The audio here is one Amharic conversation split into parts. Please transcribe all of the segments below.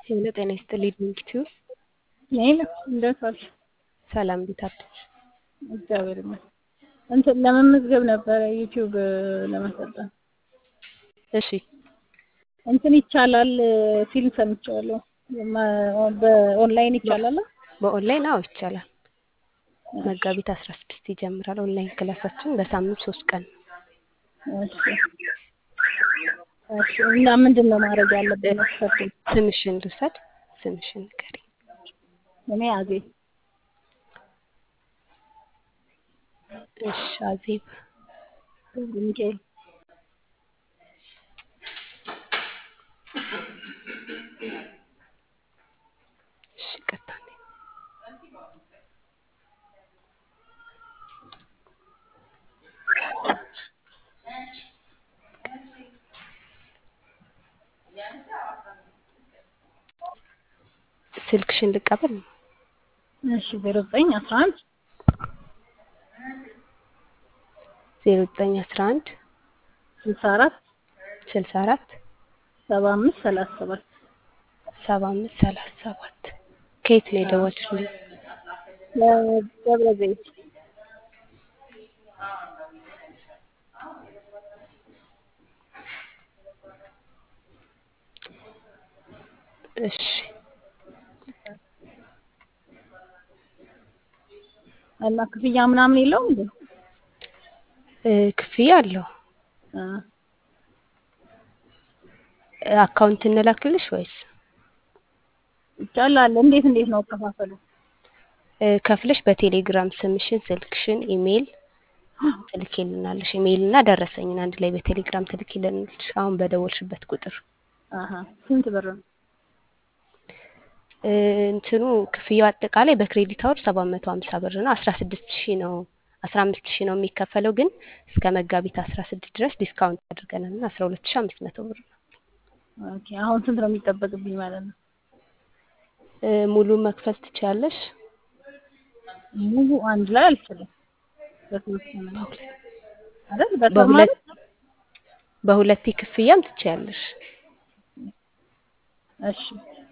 ሄሎ ጤና ይስጥልኝ ዩቲዩብ ይሄን እንዴት ዋልሽ? ሰላም እንዴት አደርሽ? እግዚአብሔር ይመስገን። እንትን ለመመዝገብ ነበረ ዩቲዩብ ለመሰልጠን። እሺ እንትን ይቻላል ፊልም ሰምቼዋለሁ። ማ- በኦንላይን ይቻላል? በኦንላይን አዎ ይቻላል። መጋቢት አስራ ስድስት ይጀምራል ኦንላይን ክላሳችን በሳምንት ሶስት ቀን ነው። እሺ እሺ። እና ምንድን ነው ማድረግ ያለብን መስፈርቱ? ስምሽን ልውሰድ ስምሽን ንገሪኝ። እኔ አዜብ እሺ አዜብ ገብረ ሚካኤል እሺ ይቅርታ ስልክሽን ልቀበል እሺ ዜሮ ዘጠኝ አስራ አንድ ዜሮ ዘጠኝ አስራ አንድ ስልሳ አራት ስልሳ አራት ሰባ አምስት ሰላሳ ሰባት ሰባ አምስት ሰላሳ ሰባት ከየት ነው የደወልሽልኝ? ደብረ ዘይት እሺ እና ክፍያ ምናምን የለውም እንዴ? እ ክፍያ አለው። አ አካውንት እንላክልሽ ወይስ ይቻላል። እንዴት እንዴት ነው አከፋፈሉ? እ ከፍለሽ በቴሌግራም ስምሽን፣ ስልክሽን፣ ኢሜይል ትልኪልናለሽ። ኢሜይል እና ደረሰኝን አንድ ላይ በቴሌግራም ትልኪልናለሽ። አሁን በደወልሽበት ቁጥር አሀ ስንት ብር ነው? እ እንትኑ ክፍያው አጠቃላይ በክሬዲት አወር ሰባት መቶ ሀምሳ ብር ነው። አስራ ስድስት ሺህ ነው አስራ አምስት ሺህ ነው የሚከፈለው ግን እስከ መጋቢት አስራ ስድስት ድረስ ዲስካውንት አድርገናል እና አስራ ሁለት ሺህ አምስት መቶ ብር ነው። ኦኬ አሁን ስንት ነው የሚጠበቅብኝ ማለት ነው? እ ሙሉ መክፈል ትችያለሽ። ሙሉ አንድ ላይ አልችልም። በተወሰነ ነው አይደል? በሰው በሁለት ማለት በሁለቴ ክፍያም ትችያለሽ። እሺ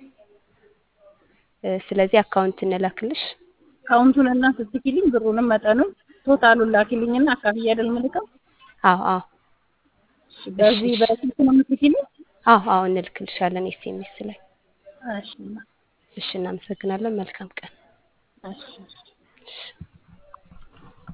እ ስለዚህ አካውንት እንላክልሽ። ካውንቱን እና ስትልኪልኝ ብሩንም መጠኑን ቶታሉን ላኪልኝና አካፍዬ አይደል የምልከው? አዎ አዎ እሺ በዚህ እሺ። በስልክ ነው የምትልኪልኝ? አዎ አዎ እንልክልሻለን ኤስኤምኤስ ላይ። እሺ እሺ እናመሰግናለን። መልካም ቀን። እሺ እሺ